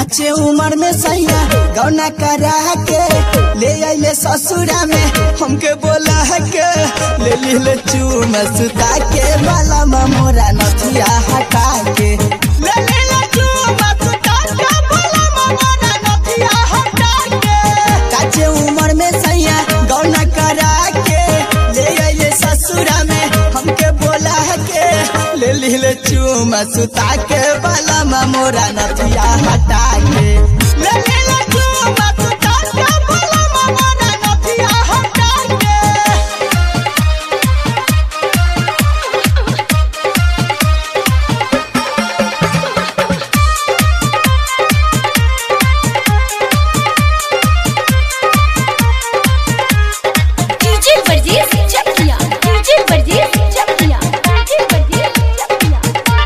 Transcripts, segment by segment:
काचे उम्र में सैया गौना करा के ले आइले ससुरा में हमके बोला के ले लिले चूम सुता के बाला मोरा नथिया हटा के ले लिले चूम सुता के बाला मोरा नथिया हटा के काचे उम्र में सैया गौना करा के ले आइले ससुरा में हमके बोला के ले लिले चूम सुता के बाला मोरा नथिया हटा के ले लिले चूम सुता के बाला मोरा नथिया हटा के डीजे वर्जेस चकिया डीजे वर्जेस चकिया डीजे वर्जेस चकिया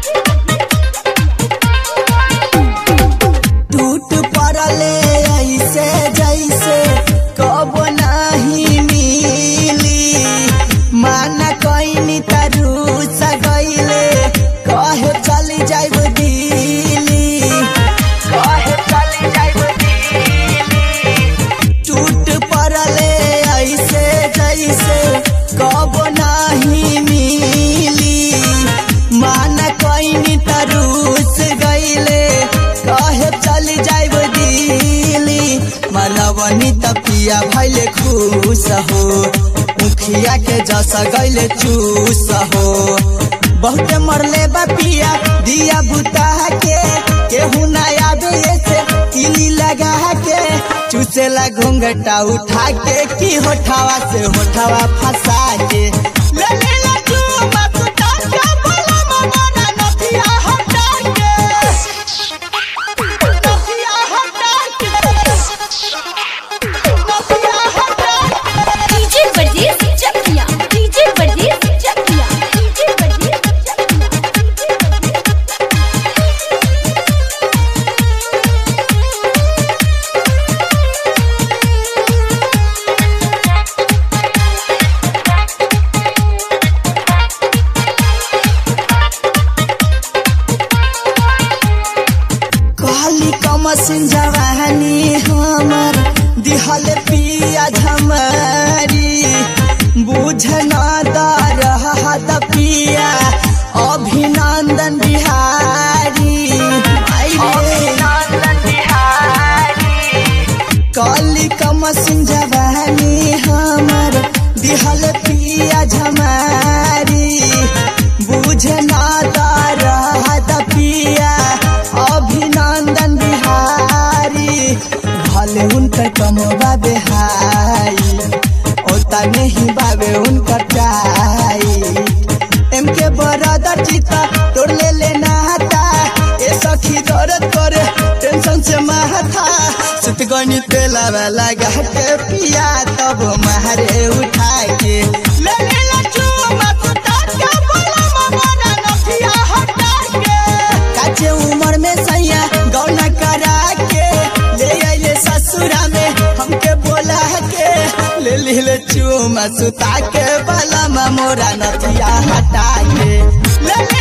टूट पड़ले ऐसे जैसे कब नहीं मिली माना कैनी तरु सगैले कहे चली जाइब दिली कहे चली जाइब दिली टूट पड़ले ऐसे जैसे कब नहीं मिली मान कैनी तरूस गईले कहे चली जाइब दिली मनवनी तपिया भैले खुश हो मुखिया के जस गईले चूस हो बहुते मरले बपिया दिया बुता के केहू ना आवे से किली लगा के चूसेला घूंघटा उठा के की होठावा से होठावा फंसा के ले ले ले चूमा सुता के बोला मना नथिया हटा के नथिया हटा के नथिया हटा के डीजे वर्जेस चकिया डीजे वर्जेस चकिया डीजे वर्जेस चकिया कहली कमसिन जवानी हमर दिहल पिया झमरी बुझ न दरहद पिया अभिनंदन बिहारी अभिनंदन बिहारी कली कमसिन जवानी हमर दिहल पिया झमारी बुझ ना रहत पिया अभिनंदन बिहारी भले उनकर कमवा बेहाई ओता नहीं बाबे उनकर चाई एम के बरदर चिता तोड़ ले लेना हता ए सखी दर्द करे टेंशन से माथा सुत गनी तेला लगा के पिया तब मारे उठा के ले ले ले चूमा सुता के बोला मना नथिया हटा के काचे उम्र में सैया गौना करा के ले आइले ससुरा में हमके बोला के ले ले चूमा सुता के बाला मोरा नथिया हटा के ले ले